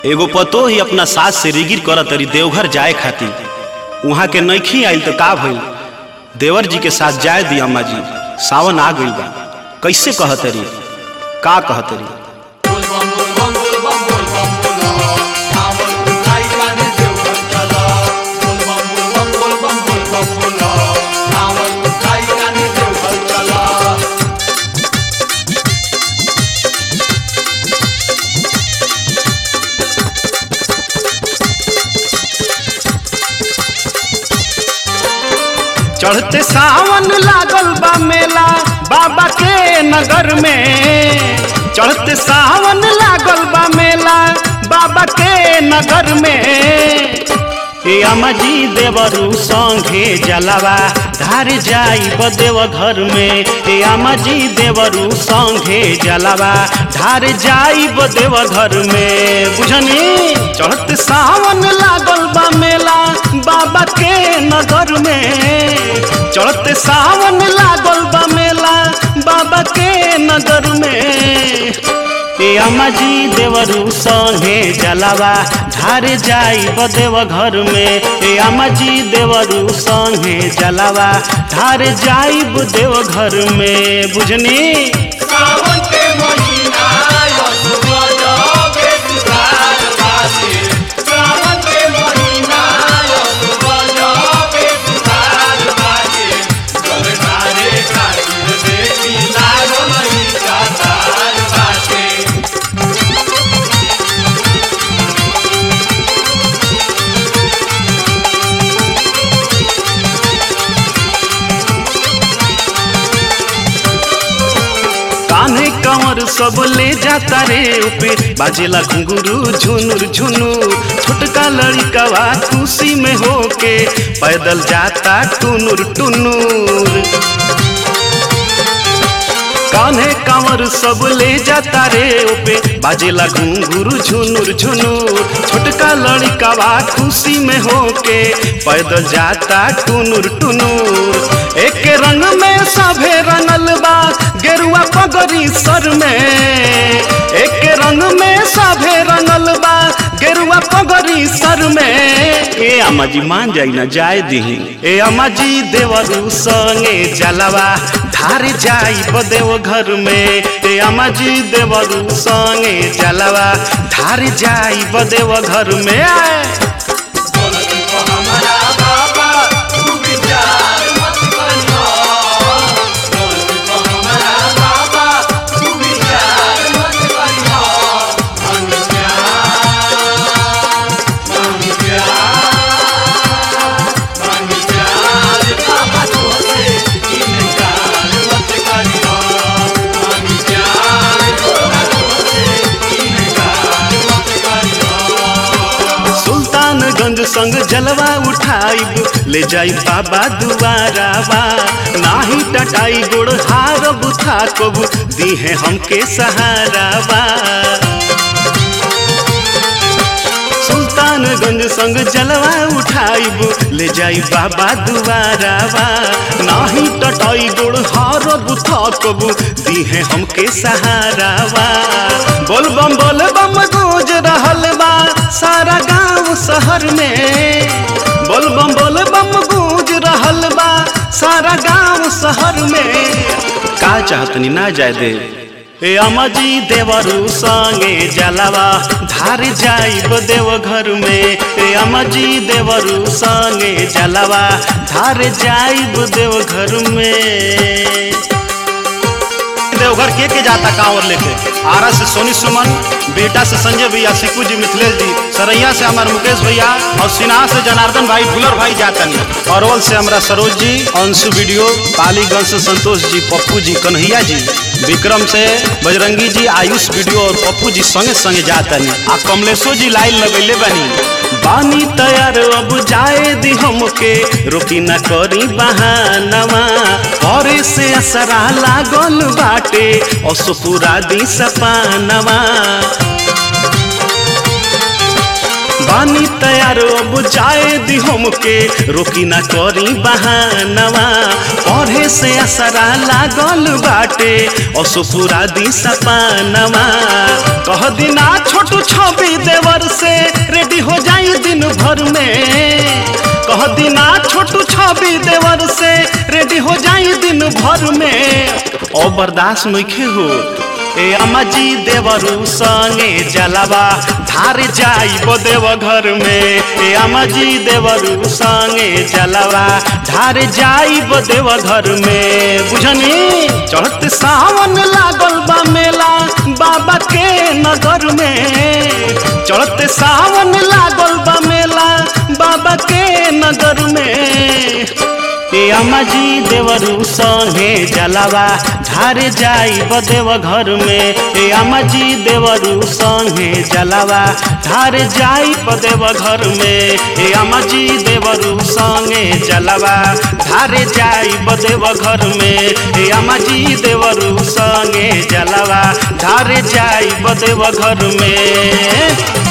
एगो पतो ही अपना सास से रिगिर करत तरी देवघर जाए खातिर वहाँ के नईखी आइल तो का भइल देवर जी के साथ जाए दी अम्मा जी सावन आ गइल बा कैसे कहतरी का कहतरी चढ़ते सावन लागल बा मेला बाबा के नगर में चढ़ते सावन लागल बा मेला बाबा के नगर में ए अम्मा जी देवरू संगे जलावा धार जाई बदेव घर में ए अम्मा जी देवरू संगे जलावा धार जाई बदेव घर में बुझनी चढ़ते सावन लागल बा मेला बाबा के नगर में चढ़ते सावन लागल बा मेला बाबा के नगर में ए अम्मा जी देवरू संगे जलावा धार जाई बदेव घर में ए अम्मा जी देवरू संगे जलावा धार जाई बदेव घर में बुझनी सावन के महीना आयो सुबह जाओगे सुधार बाजे सावन के महीना आयो सुबह जाओगे सुधार बाजे चल सारे खातिर देखी लागो नहीं का तार बाजे कान्हे कंवर सब ले जाता रे ऊपे बाजेला घुंगरू झुनुर झुनुर छोटका लड़िकवा खुशी में होके पैदल जाता टुनुर टुनुर कान्हे कांवर सब ले जाता रे ओपे बाजेला घुंघरू झुनुर झुनुर छोटका लड़िकावा खुशी में होके पैदल जाता टुनुर टुनुर एक रंग में सभे रंगल बा गेरुआ पगड़ी सर में एक रंग में सभे रंगल बा गेरुआ पगड़ी सर में ए अम्मा जी मान जाई ना जाए दही ए अम्मा जी देवरू संगे जलावा धार जाई बदेव घर में ए अम्मा जी देवरू संगे जलावा धार जाई बदेव घर में बोलती को हमारा बाबा तू विचार मत करियो बोलती को हमारा बाबा तू विचार मत करियो मन प्यार मन प्यार मन प्यार बाबा तोसे इनकार मत करियो मन प्यार बाबा तोसे इनकार मत करियो सुल्तानगंज संग जलवा उठाइब ले जाई बाबा दुआरावा नाही टटाई गोड़ हार बुथा कबू दी है हमके सहारावा सुल्तानगंज संग जलवा उठाइब ले जाई बाबा दुआरावा नाही टटाई गोड़ हार बुथा कबू दी है हमके सहारावा बोल बम बोल बम गूंज रहल बा सारा गांव शहर में बोल बम बोल बम गूंज रहल बा सारा गांव शहर में का चाहतनी ना जाए दे ए अम्मा जी देवरू संगे जलावा धार जाइब देव घर में ए अम्मा जी देवरू संगे जलावा धार जाइब देव घर में देवघर के के जाता कांवर लेके आरा से सोनी सुमन बेटा से संजय भैया सिक्कू जी मिथिलेश जी सरैया से हमारे मुकेश भैया और सिन्हा से जनार्दन भाई फुलर भाई जातनी अरवल से हमारा सरोज जी अंशु वीडियो पालीगंज से संतोष जी पप्पू जी कन्हैया जी विक्रम से बजरंगी जी आयुष वीडियो और पप्पू जी संगे संगे जातनी आ कमलेशो जी लाइन लगैले बनी बानी तैयार अब जाए दी हमके रोकी न करी बहानवा और से असरा लागल बाटे असुपुरा दी सपानवा बानी तैयार अब जाए दी हमके रोकी ना करी बहानवा पढ़े से असरा लागल बाटे असुपुरा दी सपानवा कह दिना छोटू छवि देवर से रेडी हो जाई दिन भर में कह दिना छोटू छवि देवर से रेडी हो जाई दिन भर में और बर्दाश्त नइखे हो ए अम्माजी देवरू संगे जलवा धार जाइब देव घर में ए अम्माजी देवरू संगे जलवा धार जाइब देव घर में बुझनी चढ़त सावन लागल बा मेला बाबा के नगर में चढ़त सावन लागल बा मेला बाबा के नगर में ए अम्माजी देवरू संगे जलवा धार जाइब देव घर में ए अम्माजी देवरू संगे जलवा धार जाइब देव घर में ए अम्माजी देवरू संगे जलवा धार जाइब देव घर में ए अम्माजी देवरू संगे जलवा धार जाइब देव घर में